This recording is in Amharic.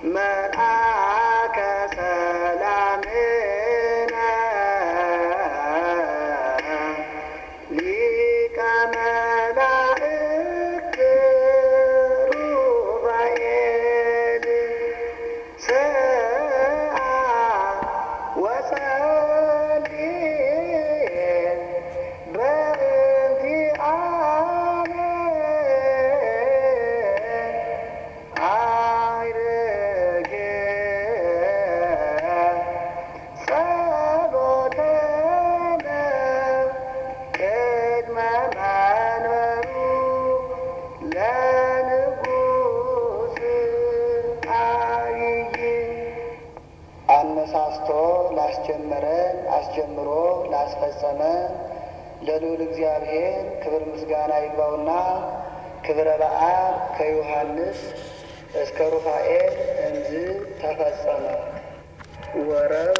መልአከ ሰላምነ ሊቀ መላእክት ሩፋኤል ስአ ወጸልይ በእንቲአነ አይርጌ ጸሎተነ ቅድመ መንበሩ ለንጉሥ አብይ አነሳስቶ ላስጀመረን አስጀምሮ ላስፈጸመን ለልዑል እግዚአብሔር ክብር ምስጋና ይግባውና ክብረ በዓል ከዮሐንስ እስከ ሩፋኤል እንዝ ተፈጸመ ወረብ